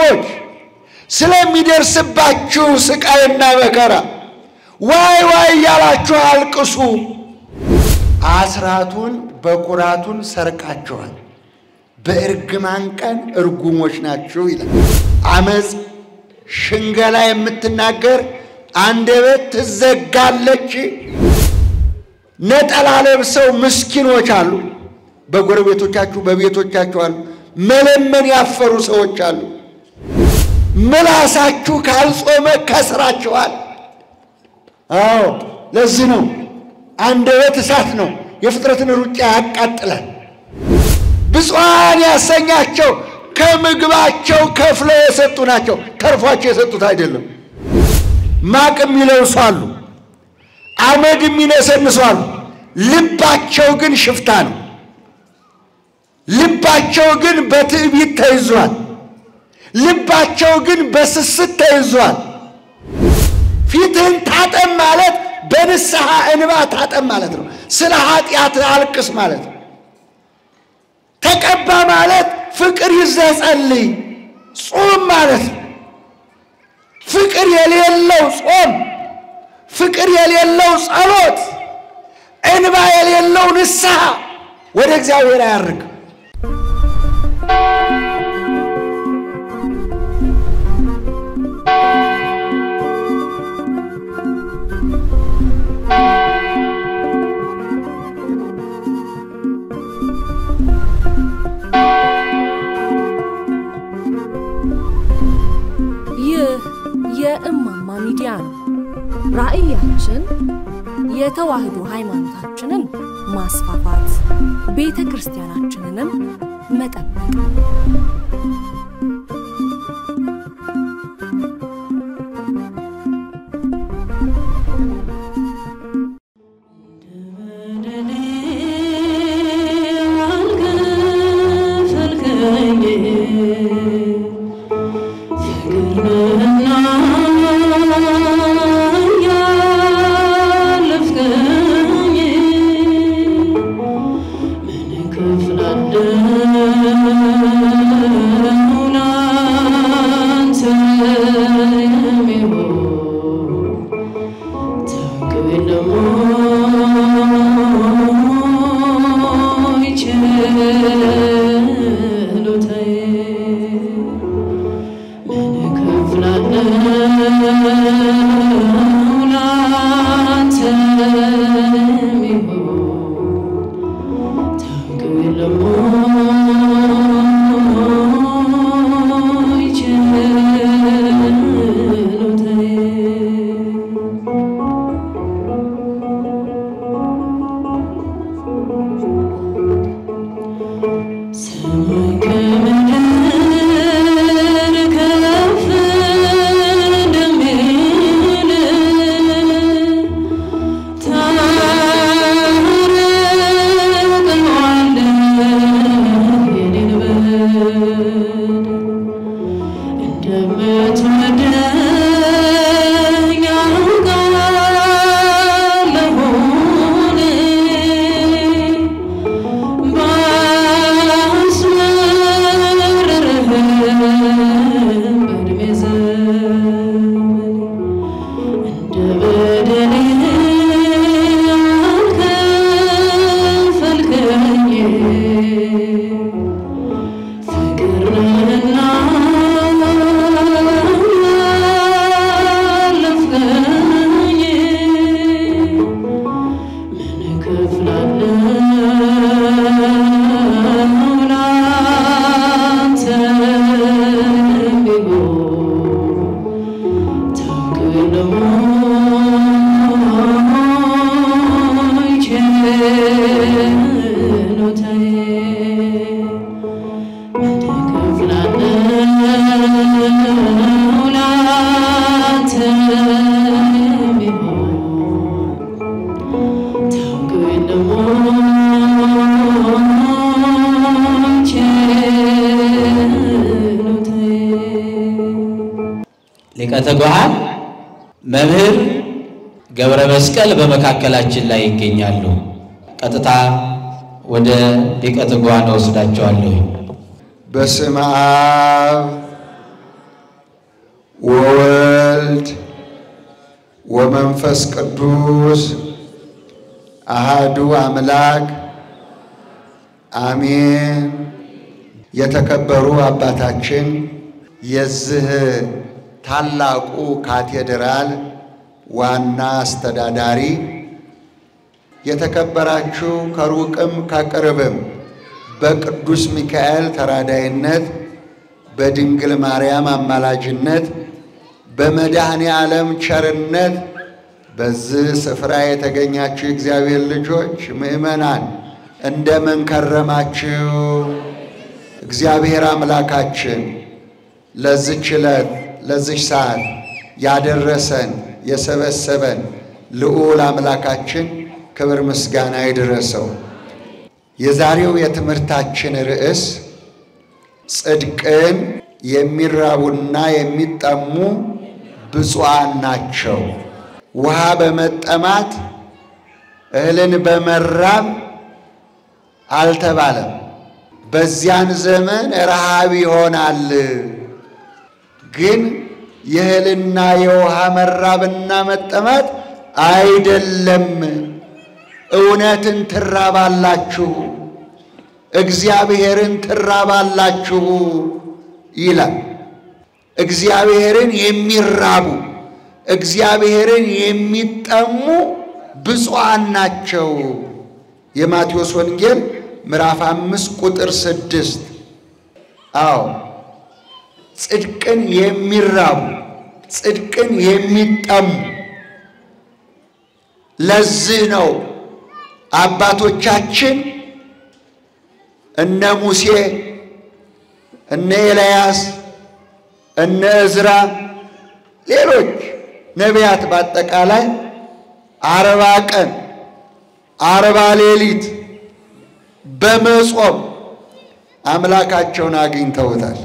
ወገኖች ስለሚደርስባችሁ ስቃይና መከራ ዋይ ዋይ እያላችሁ አልቅሱ። አስራቱን በኩራቱን ሰርቃችኋል፣ በእርግማን ቀን እርጉሞች ናችሁ ይላል። አመፅ፣ ሽንገላ የምትናገር አንደበት ትዘጋለች። ነጠላ ለብሰው ምስኪኖች አሉ፣ በጎረቤቶቻችሁ በቤቶቻችሁ አሉ። መለመን ያፈሩ ሰዎች አሉ። ምላሳችሁ ካልጾመ ከስራችኋል። አዎ ለዚህ ነው አንደበት እሳት ነው፣ የፍጥረትን ሩጫ ያቃጥላል። ብፁዓን ያሰኛቸው ከምግባቸው ከፍለው የሰጡ ናቸው፣ ተርፏቸው የሰጡት አይደለም። ማቅ የሚለብሱ አሉ፣ አመድ የሚነሰንሱ አሉ። ልባቸው ግን ሽፍታ ነው። ልባቸው ግን በትዕቢት ተይዟል። ልባቸው ግን በስስት ተይዟል። ፊትህን ታጠብ ማለት በንስሐ እንባ ታጠብ ማለት ነው። ስለ ኃጢአት አልቅስ ማለት ነው። ተቀባ ማለት ፍቅር ይዘህ ጸልይ፣ ጾም ማለት ነው። ፍቅር የሌለው ጾም፣ ፍቅር የሌለው ጸሎት፣ እንባ የሌለው ንስሐ ወደ እግዚአብሔር አያርግም። ይህ የእማማ ሚዲያ ነው። ራዕያችን የተዋህዶ ሃይማኖታችንን ማስፋፋት፣ ቤተ ክርስቲያናችንንም መጠበቅ ነው። ሊቀ ትጉሃን መምህር ገብረ መስቀል በመካከላችን ላይ ይገኛሉ። ቀጥታ ወደ ሊቀ ትጉሃን ወስዳቸዋለሁ። በስመ አብ ወወልድ ወመንፈስ ቅዱስ አሃዱ አምላክ አሜን። የተከበሩ አባታችን የዚህ ታላቁ ካቴድራል ዋና አስተዳዳሪ፣ የተከበራችሁ ከሩቅም ከቅርብም በቅዱስ ሚካኤል ተራዳይነት በድንግል ማርያም አማላጅነት በመድኃኔ ዓለም ቸርነት በዚህ ስፍራ የተገኛችሁ የእግዚአብሔር ልጆች ምእመናን እንደምን ከረማችሁ? እግዚአብሔር አምላካችን ለዚች ዕለት ለዚች ሰዓት ያደረሰን የሰበሰበን ልዑል አምላካችን ክብር ምስጋና ይድረሰው። የዛሬው የትምህርታችን ርዕስ ጽድቅን የሚራቡና የሚጠሙ ብፁዓን ናቸው። ውሃ በመጠማት እህልን በመራብ አልተባለም። በዚያን ዘመን ረሃብ ይሆናል። ግን የእህልና የውሃ መራብና መጠማት አይደለም። እውነትን ትራባላችሁ፣ እግዚአብሔርን ትራባላችሁ ይላል። እግዚአብሔርን የሚራቡ እግዚአብሔርን የሚጠሙ ብፁዓን ናቸው። የማቴዎስ ወንጌል ምዕራፍ አምስት ቁጥር ስድስት አዎ ጽድቅን የሚራቡ ጽድቅን የሚጠሙ ለዚህ ነው አባቶቻችን እነ ሙሴ እነ ኤልያስ እነ እዝራ ሌሎች ነቢያት በአጠቃላይ አርባ ቀን አርባ ሌሊት በመጾም አምላካቸውን አግኝተውታል።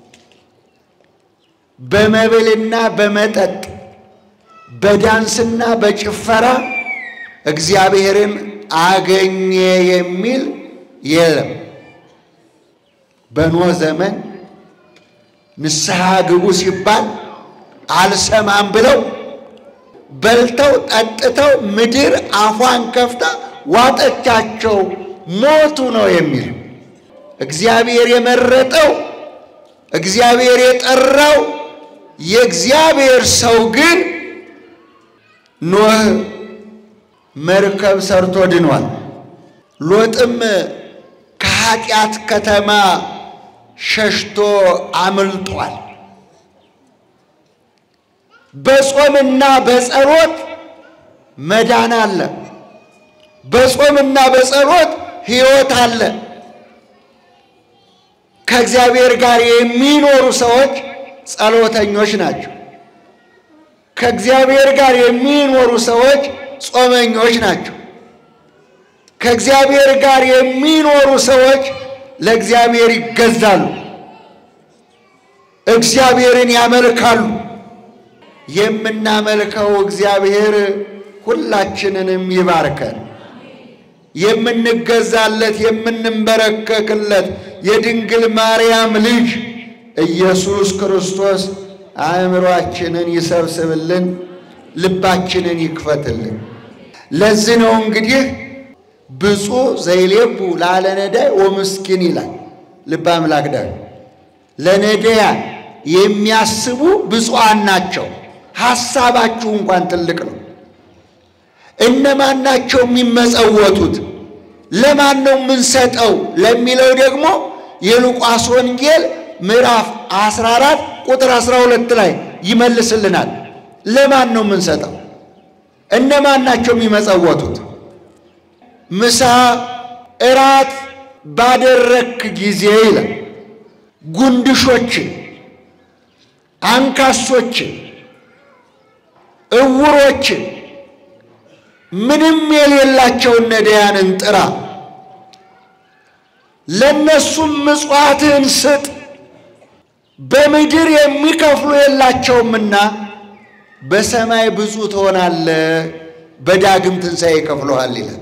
በመብልና በመጠጥ በዳንስና በጭፈራ እግዚአብሔርን አገኘ የሚል የለም። በኖህ ዘመን ንስሐ ግቡ ሲባል አልሰማም ብለው በልተው ጠጥተው ምድር አፏን ከፍታ ዋጠቻቸው፣ ሞቱ ነው የሚል እግዚአብሔር የመረጠው እግዚአብሔር የጠራው የእግዚአብሔር ሰው ግን ኖህ መርከብ ሰርቶ ድኗል። ሎጥም ከኃጢአት ከተማ ሸሽቶ አምልጧል። በጾምና በጸሎት መዳን አለ። በጾምና በጸሎት ሕይወት አለ። ከእግዚአብሔር ጋር የሚኖሩ ሰዎች ጸሎተኞች ናቸው። ከእግዚአብሔር ጋር የሚኖሩ ሰዎች ጾመኞች ናቸው። ከእግዚአብሔር ጋር የሚኖሩ ሰዎች ለእግዚአብሔር ይገዛሉ፣ እግዚአብሔርን ያመልካሉ። የምናመልከው እግዚአብሔር ሁላችንንም ይባርከን። የምንገዛለት የምንንበረከክለት የድንግል ማርያም ልጅ ኢየሱስ ክርስቶስ አእምሯችንን ይሰብስብልን፣ ልባችንን ይክፈትልን። ለዚህ ነው እንግዲህ ብፁዕ ዘይሌቡ ላለ ነዳይ ወምስኪን ይላል ልበ አምላክ ዳዊት። ለነዳያን የሚያስቡ ብፁዓን ናቸው። ሐሳባችሁ እንኳን ትልቅ ነው። እነማን ናቸው የሚመጸወቱት? ለማን ነው የምንሰጠው ለሚለው ደግሞ የሉቃስ ወንጌል ምዕራፍ 14 ቁጥር 12 ላይ ይመልስልናል። ለማን ነው የምንሰጠው? እነማን ናቸው የሚመጸወቱት? ምሳ እራት ባደረክ ጊዜ ይላል ጉንድሾችን፣ አንካሶችን፣ እውሮችን ምንም የሌላቸውን ነዳያንን ጥራ፣ ለእነሱም ምጽዋትህን ስጥ። በምድር የሚከፍሉ የላቸውምና በሰማይ ብዙ ትሆናለህ፣ በዳግም ትንሣኤ ይከፍሉሃል ይላል።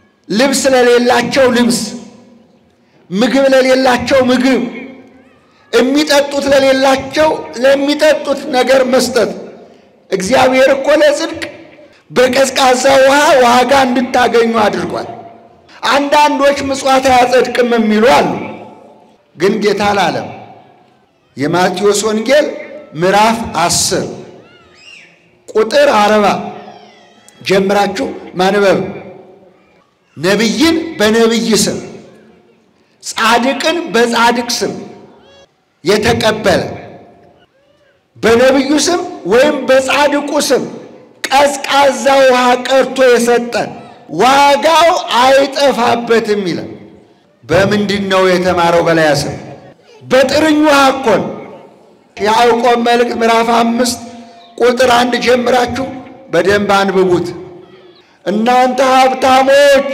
ልብስ ለሌላቸው ልብስ፣ ምግብ ለሌላቸው ምግብ፣ የሚጠጡት ለሌላቸው ለሚጠጡት ነገር መስጠት። እግዚአብሔር እኮ ለጽድቅ በቀዝቃዛ ውሃ ዋጋ እንድታገኙ አድርጓል። አንዳንዶች ምጽዋት አያጸድቅም የሚሉ አሉ። ግን ጌታ አላለም። የማቴዎስ ወንጌል ምዕራፍ አስር ቁጥር አርባ ጀምራችሁ ማንበብ ነቢይን በነቢይ ስም ጻድቅን በጻድቅ ስም የተቀበለ በነቢዩ ስም ወይም በጻድቁ ስም ቀዝቃዛ ውሃ ቀርቶ የሰጠን ዋጋው አይጠፋበትም ይላል። በምንድን ነው የተማረው? በላይ ስም በጥርኝ ውሃ እኮ ነው። የያዕቆብ መልእክት ምዕራፍ አምስት ቁጥር አንድ ጀምራችሁ በደንብ አንብቡት። እናንተ ሀብታሞች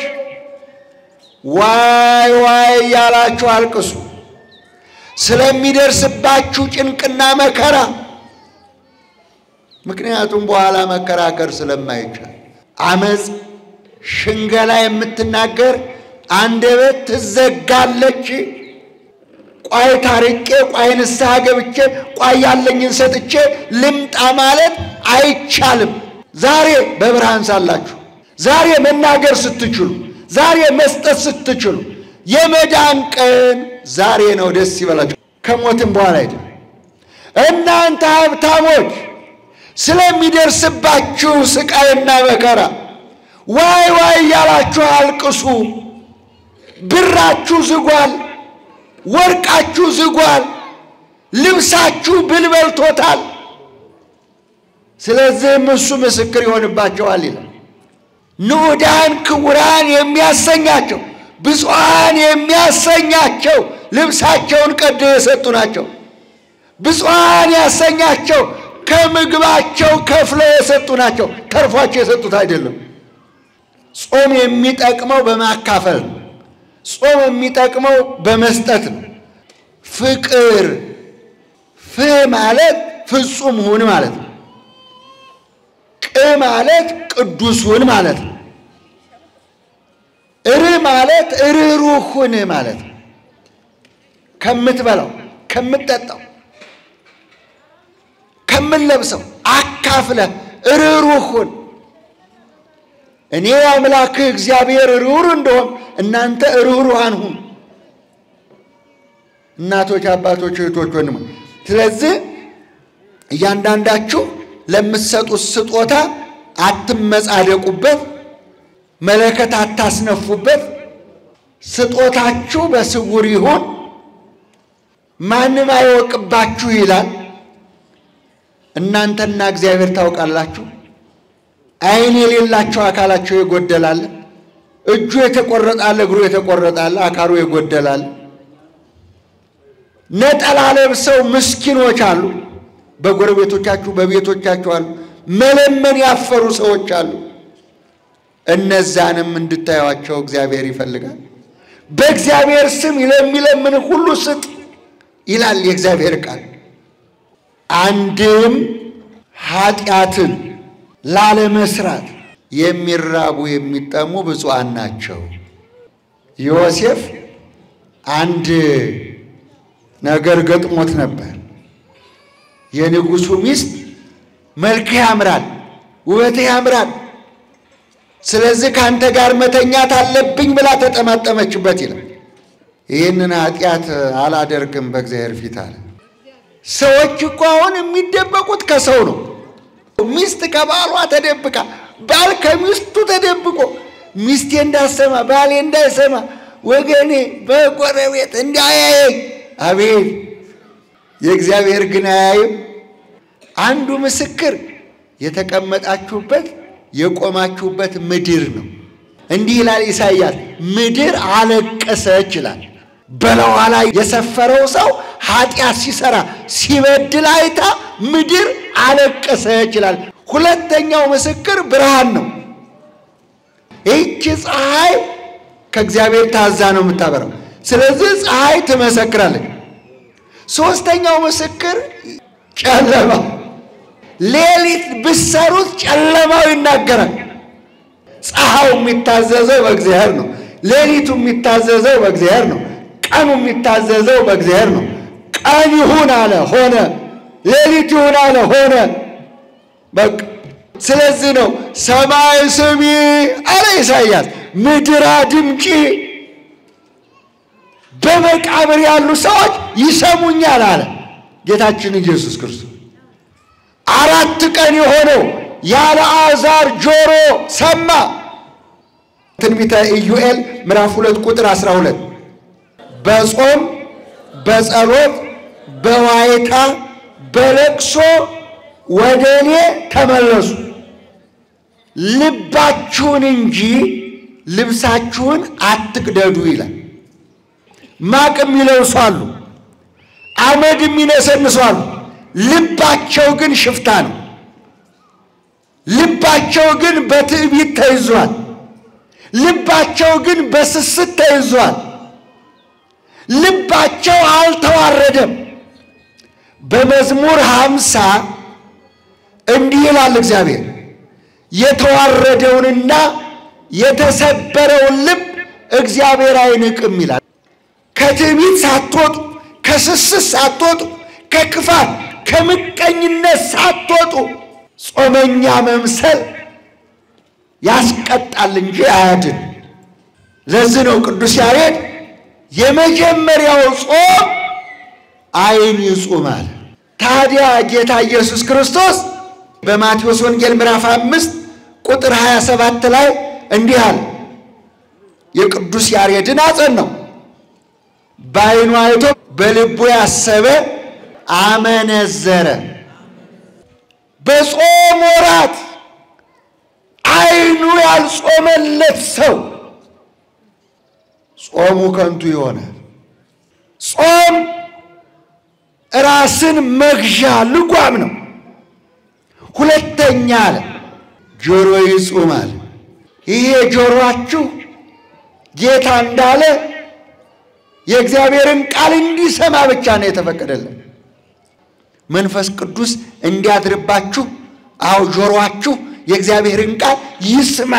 ዋይ ዋይ እያላችሁ አልቅሱ ስለሚደርስባችሁ ጭንቅና መከራ። ምክንያቱም በኋላ መከራከር ስለማይቻል አመፅ፣ ሽንገላ የምትናገር አንደበት ትዘጋለች። ቋይ ታርቄ፣ ቋይ ንስሐ ገብቼ፣ ቋይ ያለኝን ሰጥቼ ልምጣ ማለት አይቻልም። ዛሬ በብርሃን ሳላችሁ፣ ዛሬ መናገር ስትችሉ፣ ዛሬ መስጠት ስትችሉ የመዳን ቀን ዛሬ ነው። ደስ ይበላችሁ። ከሞትም በኋላ አይደል። እናንተ ሀብታሞች ስለሚደርስባችሁ ስቃይና መከራ ዋይ ዋይ እያላችሁ አልቅሱ። ብራችሁ ዝጓል፣ ወርቃችሁ ዝጓል፣ ልብሳችሁ ብል በልቶታል። ስለዚህም እሱ ምስክር ይሆንባቸዋል ይላል። ንዑዳን ክቡራን የሚያሰኛቸው ብፁዓን የሚያሰኛቸው ልብሳቸውን ቀደው የሰጡ ናቸው። ብፁዓን ያሰኛቸው ከምግባቸው ከፍለው የሰጡ ናቸው። ተርፏቸው የሰጡት አይደለም። ጾም የሚጠቅመው በማካፈል ነው። ጾም የሚጠቅመው በመስጠት ነው። ፍቅር ፍ ማለት ፍጹም ሁን ማለት ነው። ቅ ማለት ቅዱስ ሁን ማለት ነው። እር ማለት ርኅሩህ ሁን ማለት ነው። ከምትበላው፣ ከምትጠጣው፣ ከምትለብሰው አካፍለህ ርኅሩህ ሁን። እኔ አምላክህ እግዚአብሔር ርኅሩህ እንደሆን እናንተ ርኅሩሃን ሁኑ። እናቶች፣ አባቶች፣ እህቶች፣ ወንድሞች ስለዚህ እያንዳንዳችሁ ለምትሰጡት ስጦታ አትመጻደቁበት፣ መለከት አታስነፉበት። ስጦታችሁ በስውር ይሁን፣ ማንም አይወቅባችሁ ይላል። እናንተና እግዚአብሔር ታውቃላችሁ። ዓይን የሌላቸው አካላቸው ይጎደላል። እጁ የተቆረጣለ፣ እግሩ የተቆረጣለ፣ አካሉ ይጎደላል። ነጠላ ለብሰው ምስኪኖች አሉ። በጎረቤቶቻችሁ በቤቶቻችሁ አሉ። መለመን ያፈሩ ሰዎች አሉ። እነዛንም እንድታዩቸው እግዚአብሔር ይፈልጋል። በእግዚአብሔር ስም ለሚለምን ሁሉ ስጥ ይላል የእግዚአብሔር ቃል። አንድም ኃጢአትን ላለመስራት የሚራቡ የሚጠሙ ብፁዓን ናቸው። ዮሴፍ አንድ ነገር ገጥሞት ነበር። የንጉሡ ሚስት መልክህ ያምራል፣ ውበትህ ያምራል፣ ስለዚህ ከአንተ ጋር መተኛት አለብኝ ብላ ተጠማጠመችበት ይላል። ይህንን ኃጢአት አላደርግም በእግዚአብሔር ፊት አለ። ሰዎች እኮ አሁን የሚደበቁት ከሰው ነው። ሚስት ከባሏ ተደብቃ፣ ባል ከሚስቱ ተደብቆ ሚስቴ እንዳሰማ ባሌ እንዳይሰማ ወገኔ በጎረቤት እንዳያየኝ። አቤት የእግዚአብሔር ግን አያይም። አንዱ ምስክር የተቀመጣችሁበት የቆማችሁበት ምድር ነው። እንዲህ ይላል ኢሳይያስ፣ ምድር አለቀሰች ይላል። በላዋ ላይ የሰፈረው ሰው ኃጢአት ሲሰራ ሲበድል አይታ ምድር አለቀሰች ይላል። ሁለተኛው ምስክር ብርሃን ነው። ይህቺ ፀሐይ ከእግዚአብሔር ታዛ ነው የምታበራው። ስለዚህ ፀሐይ ትመሰክራለች። ሶስተኛው ምስክር ጨለማ፣ ሌሊት ብሰሩት ጨለማው ይናገራል። ፀሐዩ የሚታዘዘው በእግዚአብሔር ነው። ሌሊቱ የሚታዘዘው በእግዚአብሔር ነው። ቀኑ የሚታዘዘው በእግዚአብሔር ነው። ቀን ይሁን አለ ሆነ፣ ሌሊት ይሁን አለ ሆነ። በቃ ስለዚህ ነው ሰማይ ስሚ አለ ኢሳይያስ፣ ምድር አድምጪ። በመቃብር ያሉ ሰዎች ይሰሙኛል አለ ጌታችን ኢየሱስ ክርስቶስ። አራት ቀን የሆነው የአልዓዛር ጆሮ ሰማ። ትንቢተ ኢዩኤል ምዕራፍ ሁለት ቁጥር አስራ ሁለት በጾም በጸሎት በዋይታ በለቅሶ ወደ እኔ ተመለሱ፣ ልባችሁን እንጂ ልብሳችሁን አትቅደዱ ይላል። ማቅ የሚለብሱ አሉ፣ አመድ የሚነሰንሱ አሉ። ልባቸው ግን ሽፍታ ነው። ልባቸው ግን በትዕቢት ተይዟል። ልባቸው ግን በስስት ተይዟል። ልባቸው አልተዋረደም። በመዝሙር ሃምሳ እንዲህ ይላል እግዚአብሔር የተዋረደውንና የተሰበረውን ልብ እግዚአብሔር አይንቅም ይላል። ከትዕቢት ሳትወጡ፣ ከስስት ሳትወጡ፣ ከክፋት ከምቀኝነት ሳትወጡ ጾመኛ መምሰል ያስቀጣል እንጂ አያድን። ለዚህ ነው ቅዱስ ያሬድ የመጀመሪያው ጾም ዓይን ይጹማል። ታዲያ ጌታ ኢየሱስ ክርስቶስ በማቴዎስ ወንጌል ምዕራፍ አምስት ቁጥር 27 ላይ እንዲህ አለ። የቅዱስ ያሬድን አጸናው። በዓይኑ አይቶ በልቡ ያሰበ አመነዘረ። በጾም ወራት ዓይኑ ያልጾመለት ሰው ጾሙ ከንቱ ይሆናል። ጾም ራስን መግዣ ልጓም ነው። ሁለተኛ አለ ጆሮ ይጹማል። ይሄ ጆሮአችሁ ጌታ እንዳለ የእግዚአብሔርን ቃል እንዲሰማ ብቻ ነው የተፈቀደለን። መንፈስ ቅዱስ እንዲያድርባችሁ አዎ ጆሮአችሁ የእግዚአብሔርን ቃል ይስማ።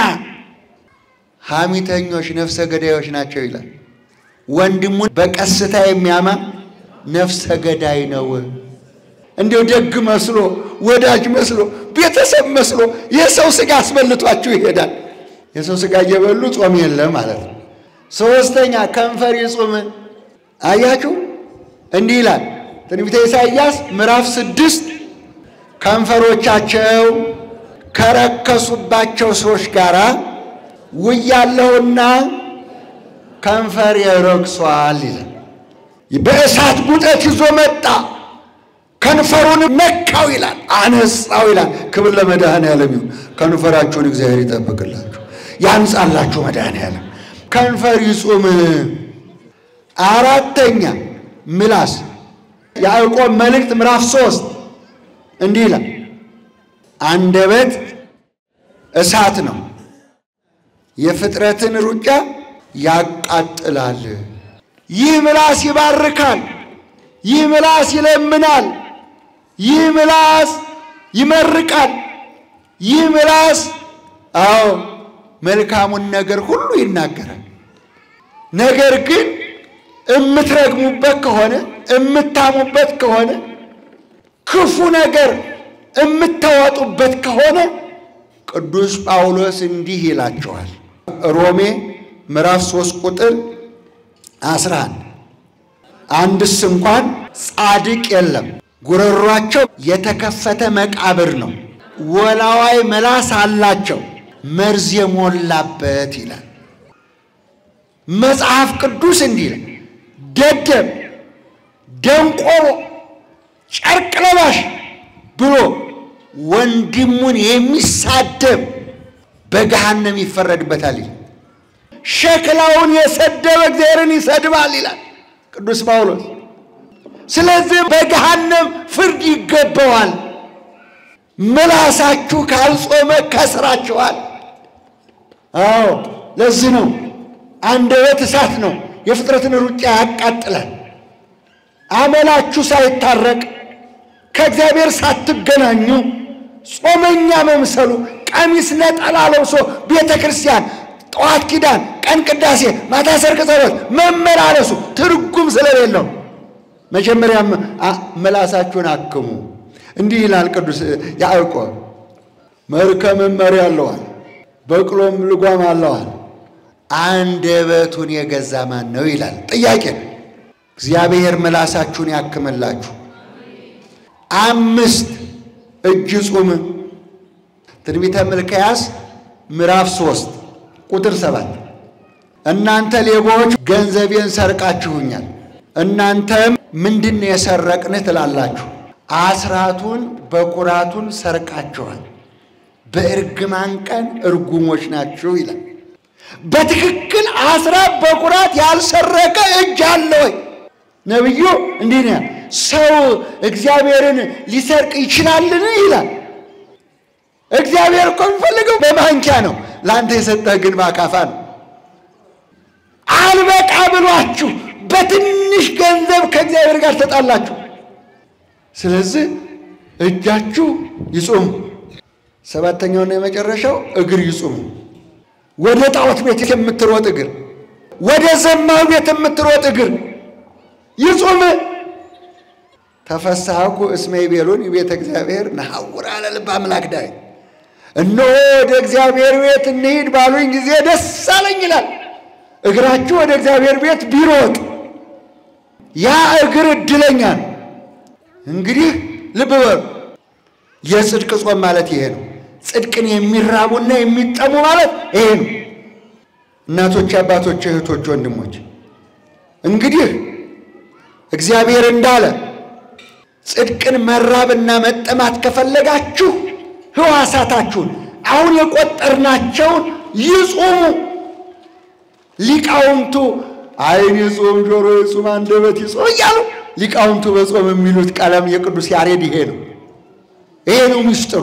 ሐሚተኞች ነፍሰ ገዳዮች ናቸው ይላል። ወንድሙን በቀስታ የሚያማ ነፍሰ ገዳይ ነው። እንዲሁ ደግ መስሎ ወዳጅ መስሎ ቤተሰብ መስሎ የሰው ሥጋ አስበልቷችሁ ይሄዳል። የሰው ሥጋ እየበሉ ጾም የለም ማለት ነው። ሦስተኛ ከንፈር ይጹም። አያችሁ እንዲህ ይላል ትንቢተ ኢሳይያስ ምዕራፍ ስድስት ከንፈሮቻቸው ከረከሱባቸው ሰዎች ጋር ውያለሁና ከንፈር ረክሷል ይላል። በእሳት ጉጠት ይዞ መጣ፣ ከንፈሩን ነካው ይላል፣ አነጻው ይላል። ክብር ለመድኃኔዓለም ይሁን። ከንፈራችሁን እግዚአብሔር ይጠብቅላችሁ፣ ያንጻላችሁ መድኃኔዓለም። ከንፈር ይጹም። አራተኛ ምላስ ያዕቆብ መልእክት ምዕራፍ ሶስት እንዲህ ይላል አንደበት እሳት ነው፣ የፍጥረትን ሩጫ ያቃጥላል። ይህ ምላስ ይባርካል፣ ይህ ምላስ ይለምናል፣ ይህ ምላስ ይመርቃል፣ ይህ ምላስ አዎ መልካሙን ነገር ሁሉ ይናገራል። ነገር ግን እምትረግሙበት ከሆነ እምታሙበት ከሆነ ክፉ ነገር የምታወጡበት ከሆነ ቅዱስ ጳውሎስ እንዲህ ይላቸዋል። ሮሜ ምዕራፍ 3 ቁጥር 11 አንድስ እንኳን ጻድቅ የለም፣ ጉረሯቸው የተከፈተ መቃብር ነው፣ ወላዋይ ምላስ አላቸው፣ መርዝ የሞላበት ይላል መጽሐፍ ቅዱስ። እንዲህ ይላል ደደብ፣ ደንቆሮ፣ ጨርቅ ለባሽ ብሎ ወንድሙን የሚሳደብ በገሃነም ይፈረድበታል ይላል። ሸክላውን የሰደበ እግዚአብሔርን ይሰድባል ይላል ቅዱስ ጳውሎስ። ስለዚህ በገሃነም ፍርድ ይገባዋል። ምላሳችሁ ካልጾመ ከስራችኋል። አዎ ለዚህ ነው አንደበት እሳት ነው፣ የፍጥረትን ሩጫ ያቃጥላል። አመላችሁ ሳይታረቅ ከእግዚአብሔር ሳትገናኙ ጾመኛ መምሰሉ ቀሚስ ነጠላ ለብሶ ቤተ ክርስቲያን ጠዋት ኪዳን፣ ቀን ቅዳሴ፣ ማታ ሰርክ ጸሎት መመላለሱ ትርጉም ስለሌለው መጀመሪያም ምላሳችሁን አክሙ። እንዲህ ይላል ቅዱስ ያዕቆብ፣ መርከብም መሪ አለዋል፣ በቅሎም ልጓም አለዋል፣ አንደበቱን የገዛ ማን ነው ይላል። ጥያቄ ነው። እግዚአብሔር ምላሳችሁን ያክምላችሁ። አምስት እጅ ጹም ትንቢተ ሚልክያስ ምዕራፍ ሶስት ቁጥር ሰባት እናንተ ሌቦች ገንዘቤን ሰርቃችሁኛል፣ እናንተም ምንድን ነው የሰረቅንህ ትላላችሁ። አስራቱን በኩራቱን ሰርቃችኋል፣ በእርግማን ቀን እርጉሞች ናችሁ ይላል። በትክክል አስራት በኩራት ያልሰረቀ እጅ አለ ወይ? ነቢዩ እንዲህ ነው ሰው እግዚአብሔርን ሊሰርቅ ይችላልን? ይላል። እግዚአብሔር እኮ የሚፈልገው በማንኪያ ነው፣ ለአንተ የሰጠህ ግን በአካፋ ነው። አልበቃ ብሏችሁ በትንሽ ገንዘብ ከእግዚአብሔር ጋር ተጣላችሁ። ስለዚህ እጃችሁ ይጹም። ሰባተኛውና የመጨረሻው እግር ይጹም። ወደ ጣዖት ቤት የምትሮጥ እግር፣ ወደ ዘማዊ ቤት የምትሮጥ እግር ይጹም። ተፈሳሐኩ እስመ ይቤሉን ቤተ እግዚአብሔር ነሐውር አለ ልበ አምላክ ዳዊት። እነሆ ወደ እግዚአብሔር ቤት እንሂድ ባሉኝ ጊዜ ደስ አለኝ ይላል። እግራችሁ ወደ እግዚአብሔር ቤት ቢሮጥ ያ እግር እድለኛ ነው። እንግዲህ ልብ በሉ፣ የጽድቅ ጾም ማለት ይሄ ነው። ጽድቅን የሚራቡና የሚጠሙ ማለት ይሄ ነው። እናቶች፣ አባቶች፣ እህቶች፣ ወንድሞች እንግዲህ እግዚአብሔር እንዳለ ጽድቅን መራብና መጠማት ከፈለጋችሁ ሕዋሳታችሁን አሁን የቆጠርናቸውን ይጹሙ። ሊቃውንቱ ዓይን ይጹም፣ ጆሮ ይጹም፣ አንደበት ይጹም እያሉ ሊቃውንቱ በጾም የሚሉት ቀለም የቅዱስ ያሬድ ይሄ ነው። ይሄ ነው ምስጢሩ።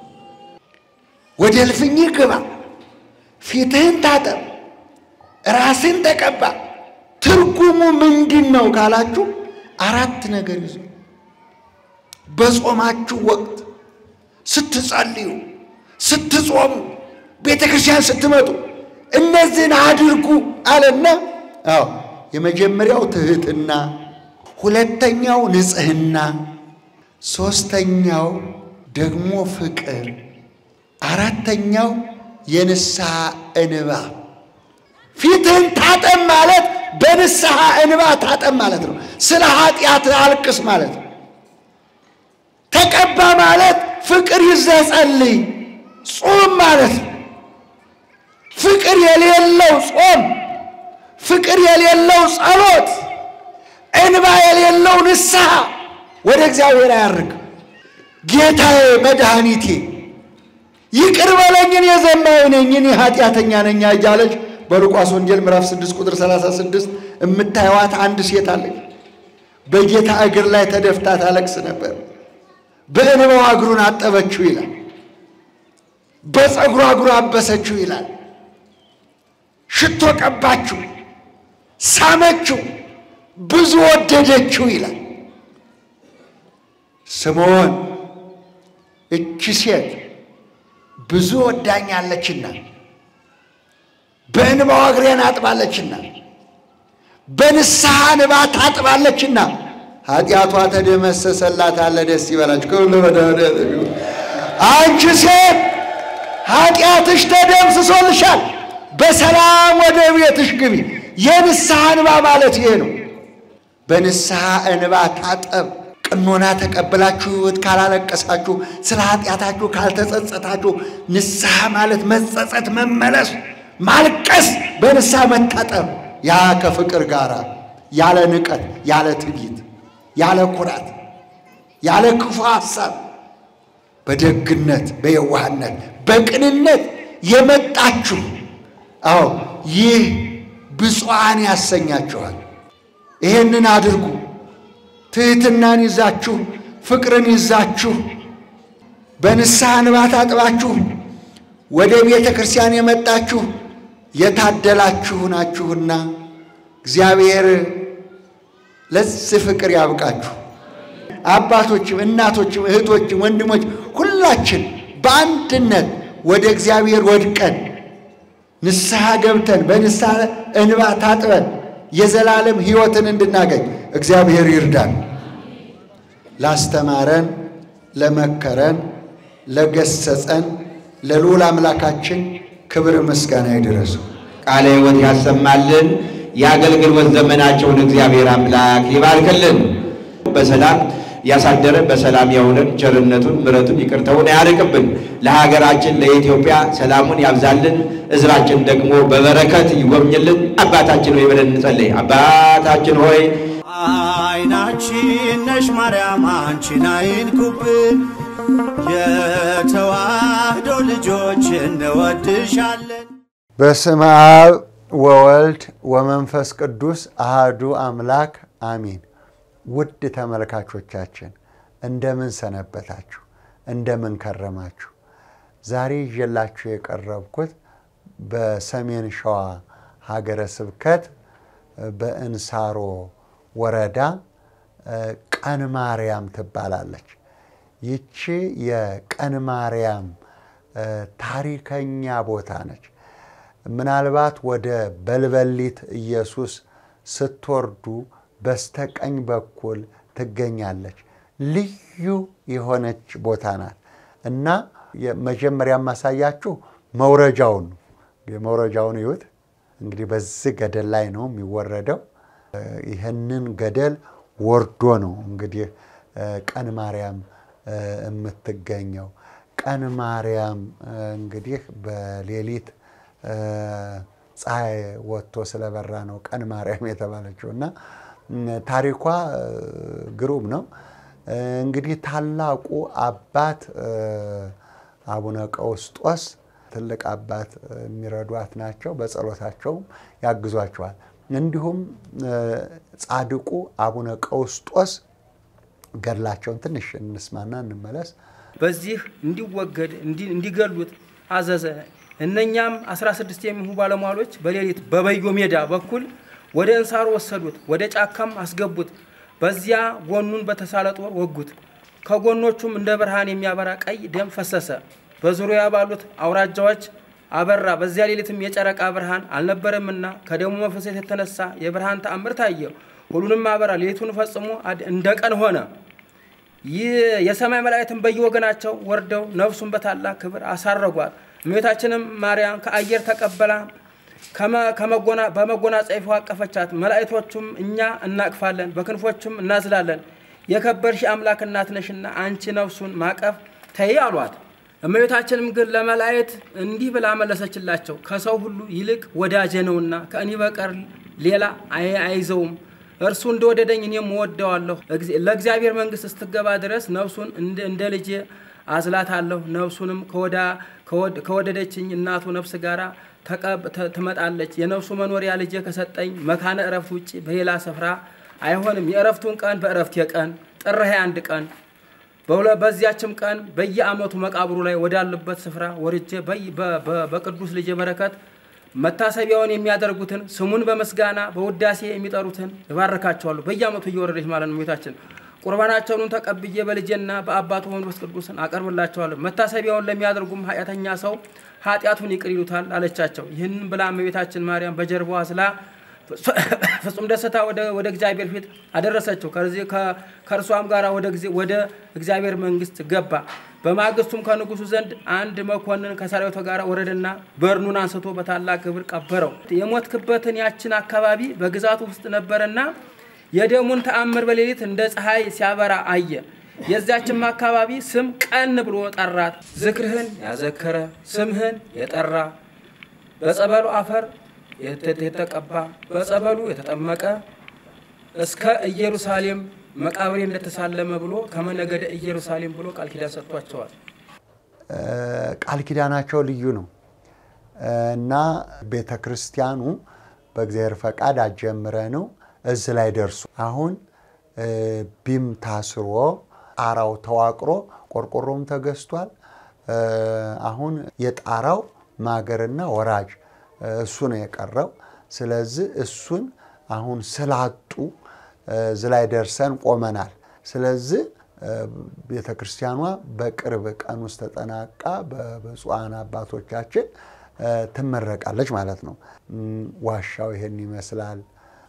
ወደ እልፍኝህ ግባ፣ ፊትህን ታጠብ፣ ራስን ተቀባ። ትርጉሙ ምንድን ነው ካላችሁ አራት ነገር ይዞ በጾማችሁ ወቅት ስትጸልዩ፣ ስትጾሙ፣ ቤተ ክርስቲያን ስትመጡ እነዚህን አድርጉ አለና፣ አዎ የመጀመሪያው ትህትና፣ ሁለተኛው ንጽህና፣ ሦስተኛው ደግሞ ፍቅር፣ አራተኛው የንስሐ እንባ። ፊትህን ታጠብ ማለት በንስሐ እንባ ታጠብ ማለት ነው። ስለ ኃጢአት አልቅስ ማለት ነው። ተቀባ ማለት ፍቅር ይዘህ ጸልይ፣ ጾም ማለት ነው። ፍቅር የሌለው ጾም፣ ፍቅር የሌለው ጸሎት፣ እንባ የሌለው ንስሐ ወደ እግዚአብሔር አያርግ። ጌታዬ መድኃኒቴ ይቅር በለኝ እኔ ዘማዊ ነኝ እኔ ኃጢአተኛ ነኝ እያለች በሉቃስ ወንጌል ምዕራፍ 6 ቁጥር 36 የምታየዋት አንድ ሴት አለች። በጌታ እግር ላይ ተደፍታ ታለቅስ ነበር። በእንባዋ እግሩን አጠበችው ይላል። በፀጉሯ እግሩ አበሰችው ይላል። ሽቶ ቀባችው፣ ሳመችው፣ ብዙ ወደደችው ይላል። ስምዖን እቺ ሴት ብዙ ወዳኛለችና በእንባዋ እግሬን አጥባለችና በንስሐ እንባ ታጥባለችና ኃጢአቷ ተደመሰሰላት አለ። ደስ ይበላችሁ። ከሁሉ መድኃኒዓለም አንቺ ሴት ኃጢአትሽ ተደምስሶልሻል፣ በሰላም ወደ ቤትሽ ግቢ። የንስሐ እንባ ማለት ይሄ ነው። በንስሐ እንባ ታጠብ። ቅኖና ተቀብላችሁ ሕይወት ካላለቀሳችሁ፣ ስለ ኃጢአታችሁ ካልተጸጸታችሁ፣ ንስሐ ማለት መጸጸት፣ መመለስ፣ ማልቀስ፣ በንስሐ መታጠብ ያ ከፍቅር ጋር ያለ ንቀት፣ ያለ ትዕቢት፣ ያለ ኩራት፣ ያለ ክፉ ሐሳብ በደግነት፣ በየዋህነት፣ በቅንነት የመጣችሁ አዎ ይህ ብፁዓን ያሰኛችኋል። ይሄንን አድርጉ። ትሕትናን ይዛችሁ ፍቅርን ይዛችሁ በንስሐ እንባ ታጥባችሁ ወደ ቤተ ክርስቲያን የመጣችሁ የታደላችሁ ናችሁና እግዚአብሔር ለዚህ ፍቅር ያብቃችሁ። አባቶችም፣ እናቶችም፣ እህቶችም፣ ወንድሞች ሁላችን በአንድነት ወደ እግዚአብሔር ወድቀን ንስሐ ገብተን በንስሐ እንባ ታጥበን የዘላለም ሕይወትን እንድናገኝ እግዚአብሔር ይርዳን። ላስተማረን፣ ለመከረን፣ ለገሰጸን ለልዑል አምላካችን ክብር ምስጋና ይድረሱ። ቃለ ሕይወት ያሰማልን። የአገልግሎት ዘመናቸውን እግዚአብሔር አምላክ ይባርክልን። በሰላም ያሳደረን በሰላም ያውለን። ቸርነቱን ምሕረቱን ይቅርታውን ያርቅብን። ለሀገራችን ለኢትዮጵያ ሰላሙን ያብዛልን። ሕዝባችን ደግሞ በበረከት ይጎብኝልን። አባታችን ሆይ ብለን እንጸልይ። አባታችን ሆይ አይናችን ነሽ ማርያም አንቺን አይንኩብን፣ የተዋህዶ ልጆች እንወድሻለን። በስመ አብ ወወልድ ወመንፈስ ቅዱስ አሃዱ አምላክ አሚን። ውድ ተመልካቾቻችን እንደምን ሰነበታችሁ? እንደምን ከረማችሁ? ዛሬ ይዤላችሁ የቀረብኩት በሰሜን ሸዋ ሀገረ ስብከት በእንሳሮ ወረዳ ቀን ማርያም ትባላለች። ይቺ የቀን ማርያም ታሪከኛ ቦታ ነች። ምናልባት ወደ በልበሊት ኢየሱስ ስትወርዱ በስተቀኝ በኩል ትገኛለች። ልዩ የሆነች ቦታ ናት እና መጀመሪያ ማሳያችሁ መውረጃውን ነው። የመውረጃውን ይዩት። እንግዲህ በዚህ ገደል ላይ ነው የሚወረደው። ይህንን ገደል ወርዶ ነው እንግዲህ ቀን ማርያም የምትገኘው። ቀን ማርያም እንግዲህ በሌሊት ፀሐይ ወጥቶ ስለበራ ነው ቀን ማርያም የተባለችው እና ታሪኳ ግሩም ነው። እንግዲህ ታላቁ አባት አቡነ ቀውስጦስ ትልቅ አባት የሚረዷት ናቸው። በጸሎታቸውም ያግዟቸዋል። እንዲሁም ጻድቁ አቡነ ቀውስጦስ ገድላቸውን ትንሽ እንስማና እንመለስ። በዚህ እንዲወገድ እንዲገሉት አዘዘ። እነኛም 16 የሚሆኑ ባለሟሎች በሌሊት በበዮ ሜዳ በኩል ወደ እንሳሮ ወሰዱት፣ ወደ ጫካም አስገቡት። በዚያ ጎኑን በተሳለ ጦር ወጉት። ከጎኖቹም እንደ ብርሃን የሚያበራ ቀይ ደም ፈሰሰ። በዙሪያ ባሉት አውራጃዎች አበራ። በዚያ ሌሊትም የጨረቃ ብርሃን አልነበረምና ከደሙ መፈሰስ የተነሳ የብርሃን ተአምር ታየ። ሁሉንም አበራ። ሌሊቱን ፈጽሞ እንደ ቀን ሆነ። ይህ የሰማይ መላእክትን በየወገናቸው ወርደው ነፍሱን በታላቅ ክብር አሳረጓት። እመቤታችንም ማርያም ከአየር ተቀበላ በመጎናጸፊያዋ አቀፈቻት። መላእክቶቹም እኛ እናቅፋለን፣ በክንፎቹም እናዝላለን፣ የከበርሽ አምላክ እናት ነሽና አንቺ ነፍሱን ማቀፍ ተይ አሏት። እመቤታችንም ግን ለመላእክት እንዲህ ብላ መለሰችላቸው፣ ከሰው ሁሉ ይልቅ ወዳጄ ነውና ከእኔ በቀር ሌላ አይዘውም። እርሱ እንደወደደኝ እኔም እወደዋለሁ። ለእግዚአብሔር መንግሥት እስትገባ ድረስ ነፍሱን እንደ ልጄ አዝላታለሁ። ነፍሱንም ከወደደችኝ እናቱ ነፍስ ጋር ትመጣለች። የነፍሱ መኖሪያ ልጄ ከሰጠኝ መካነ እረፍት ውጭ በሌላ ስፍራ አይሆንም። የእረፍቱን ቀን በእረፍት የቀን ጥር 21 ቀን በዚያችም ቀን በየዓመቱ መቃብሩ ላይ ወዳሉበት ስፍራ ወርጄ በቅዱስ ልጄ በረከት መታሰቢያውን የሚያደርጉትን ስሙን በመስጋና በውዳሴ የሚጠሩትን እባርካቸዋለሁ። በየዓመቱ እየወረደች ማለት ነው እመቤታችን። ቁርባናቸውን ተቀብዬ በልጄና በአባቱ መንፈስ ቅዱስን አቀርብላቸዋለሁ። መታሰቢያውን ለሚያደርጉም ኃጢአተኛ ሰው ኃጢአቱን ይቅር ይሉታል አለቻቸው። ይህንን ብላ እመቤታችን ማርያም በጀርባዋ ስላ ፍጹም ደስታ ወደ እግዚአብሔር ፊት አደረሰችው። ከእርሷም ጋር ወደ እግዚአብሔር መንግስት ገባ። በማግስቱም ከንጉሱ ዘንድ አንድ መኮንን ከሰራዊቱ ጋር ወረደና በርኑን አንስቶ በታላቅ ክብር ቀበረው። የሞትክበትን ያችን አካባቢ በግዛቱ ውስጥ ነበረና የደሙን ተአምር በሌሊት እንደ ፀሐይ ሲያበራ አየ። የዚያችም አካባቢ ስም ቀን ብሎ ጠራት። ዝክርህን ያዘከረ ስምህን የጠራ በጸበሉ አፈር የተቀባ በጸበሉ የተጠመቀ እስከ ኢየሩሳሌም መቃብሬ እንደተሳለመ ብሎ ከመነገደ ኢየሩሳሌም ብሎ ቃል ኪዳን ሰጥቷቸዋል። ቃል ኪዳናቸው ልዩ ነው እና ቤተ ክርስቲያኑ በእግዚአብሔር ፈቃድ አጀምረ ነው እዚህ ላይ ደርሱ። አሁን ቢም ታስሮ ጣራው ተዋቅሮ ቆርቆሮም ተገዝቷል። አሁን የጣራው ማገርና ወራጅ እሱ ነው የቀረው። ስለዚህ እሱን አሁን ስላጡ እዚህ ላይ ደርሰን ቆመናል። ስለዚህ ቤተ ክርስቲያኗ በቅርብ ቀን ውስጥ ተጠናቃ በብፁዓን አባቶቻችን ትመረቃለች ማለት ነው። ዋሻው ይሄን ይመስላል።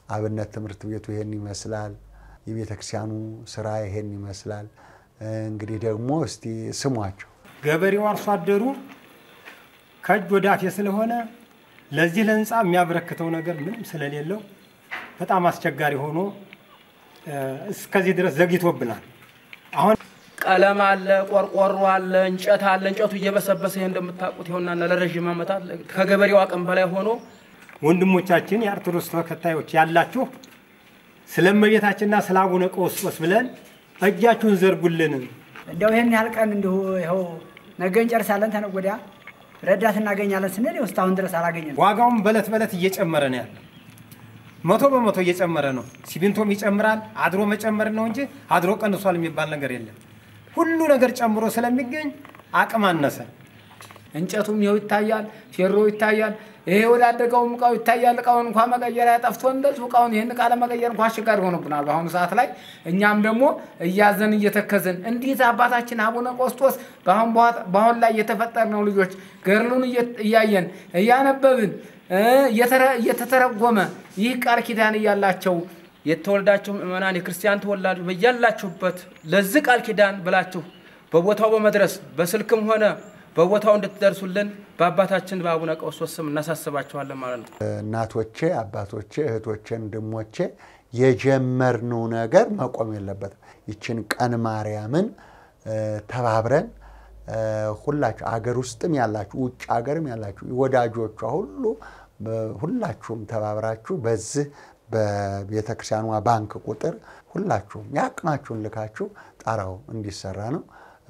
አብነት ትምህርት ቤቱ ይሄን ይመስላል። የቤተ ክርስቲያኑ ስራ ይሄን ይመስላል። እንግዲህ ደግሞ እስቲ ስሟቸው። ገበሬው አርሶ አደሩ ከእጅ ወደ አፍ ስለሆነ ለዚህ ለህንፃ የሚያበረክተው ነገር ምንም ስለሌለው በጣም አስቸጋሪ ሆኖ እስከዚህ ድረስ ዘግይቶብናል። አሁን ቀለም አለ፣ ቆርቆሮ አለ፣ እንጨት አለ። እንጨቱ እየበሰበሰ ይሄ እንደምታውቁት ይሆናል ለረዥም ዓመታት ከገበሬው አቅም በላይ ሆኖ ወንድሞቻችን የኦርቶዶክስ ተከታዮች ያላችሁ ስለ እመቤታችንና ስለ አቡነ ቀውስጦስ ብለን እጃችሁን ዘርጉልን። እንደው ይህን ያህል ቀን እንዲሁ ይኸው ነገ እንጨርሳለን ተነገ ወዲያ ረዳት እናገኛለን ስንል ይኸው እስካሁን ድረስ አላገኘንም። ዋጋውም በለት በለት እየጨመረ ነው ያለ። መቶ በመቶ እየጨመረ ነው። ሲሚንቶም ይጨምራል። አድሮ መጨመር ነው እንጂ አድሮ ቀንሷል የሚባል ነገር የለም። ሁሉ ነገር ጨምሮ ስለሚገኝ አቅም አነሰ። እንጨቱም ይኸው ይታያል፣ ፌሮ ይታያል። ይሄ ወዳደቀውም እቃው ይታያል። እቃውን እንኳ መቀየሪያ ጠፍቶ እንደዚሁ እቃውን ይህን እቃ ለመቀየር እንኳ አስቸጋሪ ሆኖብናል በአሁኑ ሰዓት ላይ። እኛም ደግሞ እያዘን እየተከዝን እንዴት አባታችን አቡነ ቆስጦስ በአሁን ላይ የተፈጠርነው ልጆች ገድሉን እያየን እያነበብን እየተተረጎመ ይህ ቃል ኪዳን እያላቸው የተወልዳችሁ ምእመናን የክርስቲያን ተወላጆች በያላችሁበት ለዚህ ቃል ኪዳን ብላችሁ በቦታው በመድረስ በስልክም ሆነ በቦታው እንድትደርሱልን በአባታችን በአቡነ ቀውስጦስ ስም እናሳስባችኋለን ማለት ነው። እናቶቼ፣ አባቶቼ፣ እህቶቼ፣ ወንድሞቼ የጀመርነው ነገር መቆም የለበትም። ይችን ቀን ማርያምን ተባብረን ሁላችሁ አገር ውስጥም ያላችሁ ውጭ ሀገርም ያላችሁ ወዳጆቿ ሁሉ ሁላችሁም ተባብራችሁ በዚህ በቤተ ክርስቲያኗ ባንክ ቁጥር ሁላችሁም የአቅማችሁን ልካችሁ ጣራው እንዲሰራ ነው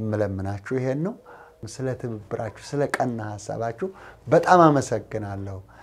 እምለምናችሁ። ይሄን ነው። ስለ ትብብራችሁ፣ ስለ ቀና ሀሳባችሁ በጣም አመሰግናለሁ።